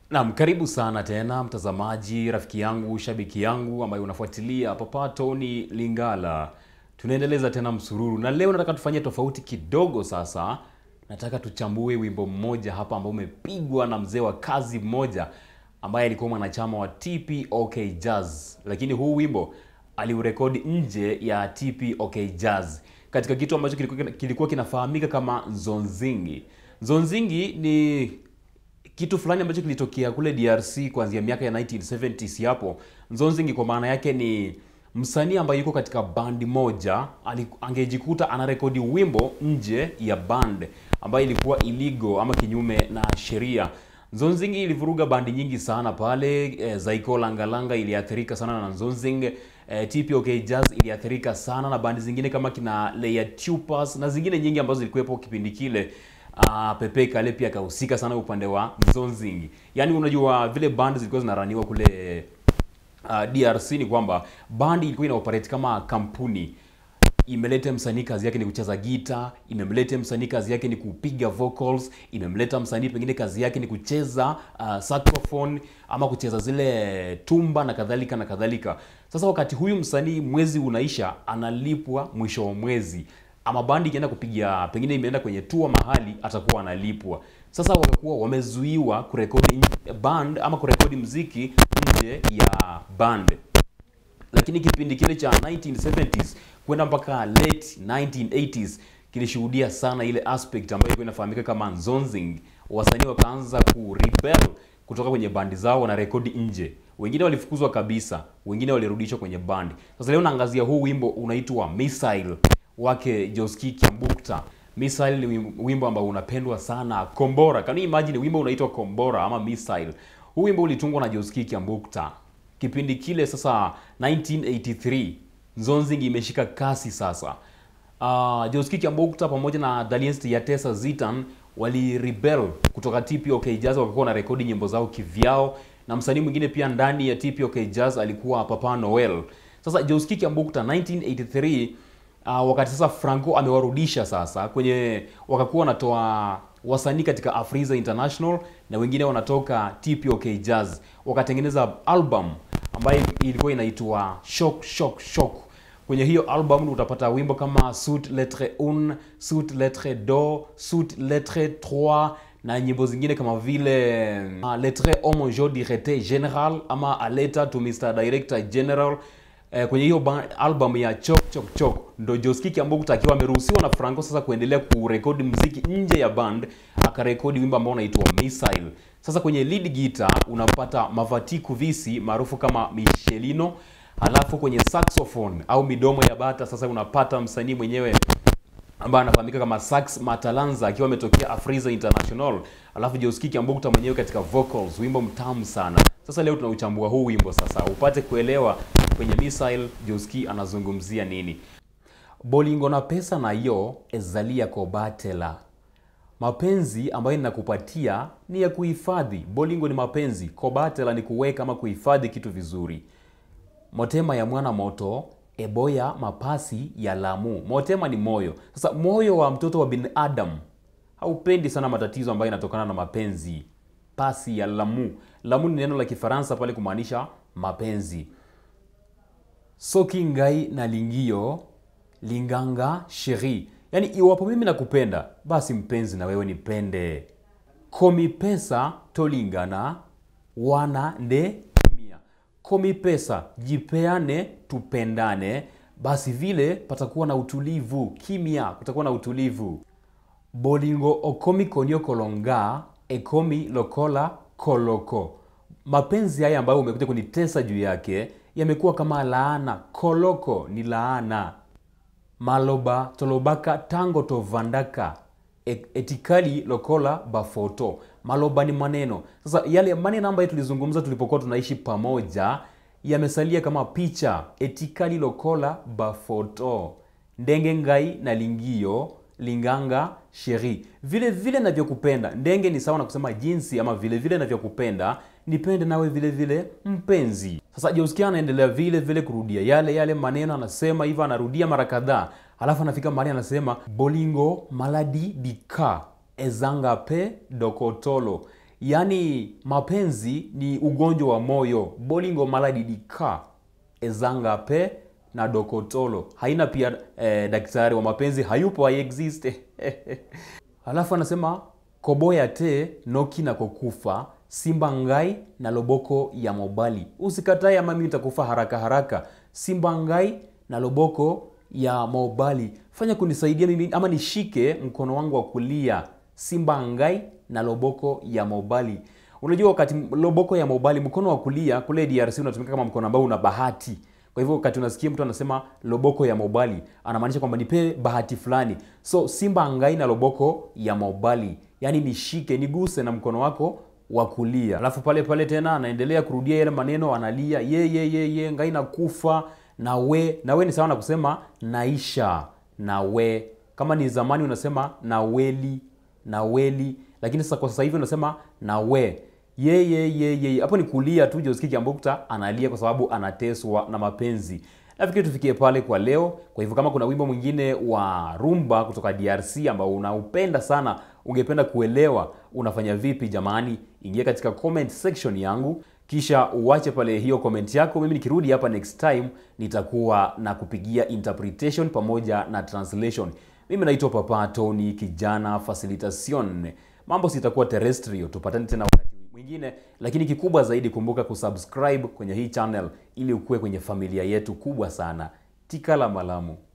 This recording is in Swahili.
Naam, karibu sana tena mtazamaji, rafiki yangu, shabiki yangu ambaye unafuatilia Papa Tony Lingala. Tunaendeleza tena msururu na leo nataka tufanye tofauti kidogo. Sasa nataka tuchambue wimbo mmoja hapa ambao umepigwa na mzee wa kazi mmoja ambaye alikuwa mwanachama wa TPOK Jazz, lakini huu wimbo aliurekodi nje ya TPOK Jazz katika kitu ambacho kilikuwa, kilikuwa kinafahamika kama Nzonzingi. Nzonzingi ni kitu fulani ambacho kilitokea kule DRC kuanzia miaka ya 1970s hapo. Nzonzingi kwa maana yake ni msanii ambaye yuko katika bandi moja ali- angejikuta anarekodi wimbo nje ya band ambayo ilikuwa illegal ama kinyume na sheria. Nzonzingi ilivuruga bandi nyingi sana pale. E, Zaiko Langalanga iliathirika sana na Nzonzing. E, TPOK Jazz iliathirika sana na bandi zingine kama kina Leia Tupas na zingine nyingi ambazo zilikuwepo kipindi kile. Uh, Pepe Kale pia akahusika sana upande wa Nzonzing. Yaani unajua vile band zilikuwa zinaraniwa kule uh, DRC ni kwamba band ilikuwa ina operate kama kampuni. Imeleta msanii kazi yake ni kucheza gita, imemleta msanii kazi yake ni kupiga vocals, imemleta msanii pengine kazi yake ni kucheza uh, saxophone ama kucheza zile tumba na kadhalika na kadhalika. Sasa wakati huyu msanii mwezi unaisha, analipwa mwisho wa mwezi ama bandi ikienda kupiga pengine imeenda kwenye tour mahali atakuwa analipwa. Sasa wakakuwa wamezuiwa kurekodi nje- band ama kurekodi mziki nje ya band lakini kipindi kile cha 1970s kwenda mpaka late 1980s kilishuhudia sana ile aspect ambayo ilikuwa inafahamika kama nzonzing. Wasanii wakaanza ku rebel kutoka kwenye bandi zao, wana rekodi nje. Wengine walifukuzwa kabisa, wengine walirudishwa kwenye bandi. Sasa leo naangazia huu wimbo unaitwa Missile wake Josky Kiambukta. Missile ni wim- wimbo ambao unapendwa sana. Kombora, can you imagine wimbo unaitwa Kombora ama Missile? Huu wimbo ulitungwa na Josky Kiambukta kipindi kile sasa 1983 Nzonzing imeshika kasi sasa. Uh, Josky Kiambukta pamoja na Daliens Yatesa Zitan wali rebel kutoka TPOK Jazz wakakuwa na rekodi nyimbo zao kivyao, na msanii mwingine pia ndani ya TPOK Jazz alikuwa Papa Noel. Sasa Josky Kiambukta 1983 uh, wakati sasa Franco amewarudisha sasa kwenye wakakuwa wanatoa wasanii katika Afriza International na wengine wanatoka TPOK Jazz wakatengeneza album ambayo ilikuwa inaitwa Shock Shock Shock. Kwenye hiyo album utapata wimbo kama Sut Lettre Un, Sut Lettre Do, Sut Lettre 3 na nyimbo zingine kama vile uh, Lettre Homme Jo Directeur General ama A Letter to Mr. Director General. Eh, kwenye hiyo ba- album ya Chok Chok Chok ndo Josky Kiambukta akiwa ameruhusiwa na Franco sasa kuendelea kurekodi mziki nje ya band, akarekodi wimbo ambao unaitwa Missile. Sasa kwenye lead guitar unapata Mavati Kuvisi maarufu kama Michelino, halafu kwenye saxophone au midomo ya bata sasa unapata msanii mwenyewe ambaye anafahamika kama Sax Matalanza akiwa ametokea Afriza International, alafu Josky Kiambukta mwenyewe katika vocals, wimbo mtamu sana. Sasa leo tunauchambua huu wimbo sasa upate kuelewa kwenye Missile Josky anazungumzia nini. Bolingo na pesa nayo ezalia kobatela mapenzi ambayo ninakupatia ni ya kuhifadhi. Bolingo ni mapenzi, kobatela ni kuweka ama kuhifadhi kitu vizuri. Motema ya mwana moto eboya mapasi ya lamu. Motema ni moyo. Sasa moyo wa mtoto wa binadamu haupendi sana matatizo ambayo yanatokana na mapenzi. Pasi ya lamu. Lamu ni neno la Kifaransa pale kumaanisha mapenzi. Soki ngai na lingio linganga sheri, yaani iwapo mimi nakupenda, basi mpenzi na wewe nipende. Komi pesa tolingana wana nde kimia. Komi pesa jipeane, tupendane, basi vile patakuwa na utulivu. Kimya, kutakuwa na utulivu. Bolingo okomi konyo kolonga ekomi lokola koloko. Mapenzi haya ambayo umekuja kunitesa juu yake yamekuwa kama laana. Koloko ni laana. Maloba tolobaka tango tovandaka E- etikali lokola bafoto. Maloba ni maneno. Sasa yale maneno ambayo tulizungumza tulipokuwa tunaishi pamoja yamesalia kama picha. Etikali lokola bafoto. Ndenge ngai na lingio linganga sheri. Vile vile navyokupenda. Ndenge ni sawa na kusema jinsi ama vile vile navyokupenda nipende nawe vile vile mpenzi. Sasa Josky anaendelea vile vile kurudia yale yale maneno, anasema hivyo, anarudia mara kadhaa, alafu anafika mahali anasema bolingo maladi dika ezanga pe dokotolo, yaani mapenzi ni ugonjwa wa moyo bolingo maladi dika ezanga pe na dokotolo haina pia eh, daktari wa mapenzi hayupo haiexist alafu anasema koboya te noki na kokufa simba ngai na loboko ya mobali usikatae ama mimi nitakufa haraka haraka simba ngai na loboko ya mobali fanya kunisaidia mimi ama nishike mkono wangu wa kulia simba ngai na loboko ya mobali unajua wakati loboko ya mobali mkono wa kulia kule drc unatumika kama mkono ambao una bahati kwa hivyo wakati unasikia mtu anasema loboko ya mobali anamaanisha kwamba nipe bahati fulani so simba ngai na loboko ya mobali yaani nishike niguse na mkono wako wa kulia alafu pale pale tena anaendelea kurudia yale maneno analia ye ye ye ye ngai nakufa na we na we ni sawa na kusema naisha na we kama ni zamani unasema na weli na weli lakini sasa kwa sasa hivi unasema na we ye ye ye ye hapo ni kulia tu Josky Kiambukta analia kwa sababu anateswa na mapenzi nafikiri tufikie pale kwa leo kwa hivyo kama kuna wimbo mwingine wa rumba kutoka drc ambao unaupenda sana ungependa kuelewa unafanya vipi jamani ingia katika comment section yangu kisha uache pale hiyo comment yako mimi nikirudi hapa next time nitakuwa na kupigia interpretation pamoja na translation mimi naitwa papa tony kijana facilitation mambo sitakuwa terrestrial tupatane tena wakati mwingine lakini kikubwa zaidi kumbuka kusubscribe kwenye hii channel ili ukuwe kwenye familia yetu kubwa sana tikala malamu